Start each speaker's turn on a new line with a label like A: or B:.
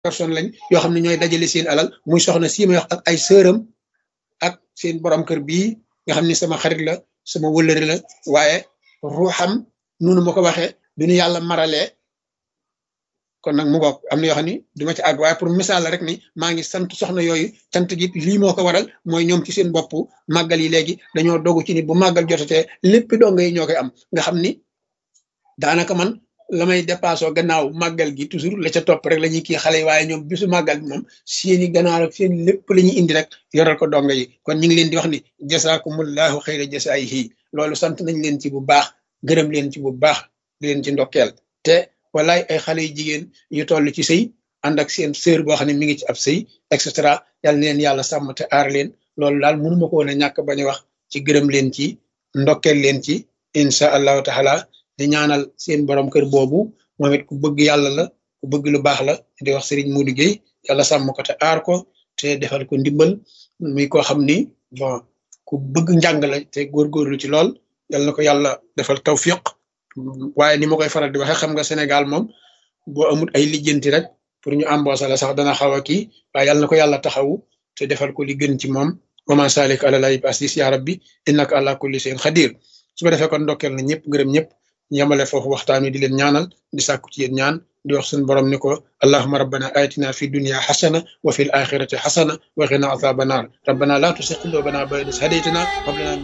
A: personne lañ yoo xam ne ñooy dajale seen alal muy soxna sii may wax ak ay sëram ak seen borom kër bii nga xam ni sama xarit la sama wëllëri la waaye ruuxam nunu ma ko waxee du ñu yàlla maralee kon nag mu bokk am na yoo xam ni duma ci àgg waaye pour misaal la rek ni maa ngi sant soxna yooyu cant gi lii moo ko waral mooy ñoom ci seen bopp màggal yi léegi dañoo dogu ci ni bu màggal jotatee lépp donga yi ñoo koy am nga xam ni daanaka man la may dépassé gannaaw màggal gi toujours la ca topp rek la ñuy kii xale yi waaye ñoom bisu màggal bi moom seeni gannaaw ak seen lépp la ñuy indi rek yoral ko donga yi kon ñu ngi leen di wax ni jasaakumullahu xayra jasaayihi loolu sant nañ leen ci bu baax gërëm leen ci bu baax di leen ci ndokkeel te walaay ay xale yu jigéen yu toll ci sëy ànd ak seen sœur boo xam ne mi ngi ci ab sëy et cetera yàlla na leen yàlla sàmm te aar leen loolu daal mënuma ko woon a ñàkk bañ a wax ci gërëm leen ci ndokkeel leen ci incha allahu taala di ñaanal seen borom kër boobu moom it ku bëgg yàlla la ku bëgg lu baax la di wax Serigne Modou Gueye yàlla sàmm ko te aar ko te defal ko ndimbal muy koo xam ni bon ku bëgg njàng la te góorgóorlu ci lool yàlla na ko yàlla defal tawfiq waaye ni ma koy faral di waxee xam nga Sénégal moom boo amul ay lijjanti rek pour ñu embaucher la sax dana xaw a kii waaye yàlla na ko yàlla taxawu te defal ko li gën ci moom wama salik ala lay basis ya rabbi innaka ala kulli shay'in xadir su ko defee kon ndokkeel na ñëpp gërëm ñëpp yamale foofu waxtaan wi di leen ñaanal di sàkku ci yéen ñaan di wax suñu borom ni ko allahuma rabbana atina fi dunya xasana wa fi l axirati xasana wa qina azaba naar rabbana la tusi qulubana ba'da idh hadaytana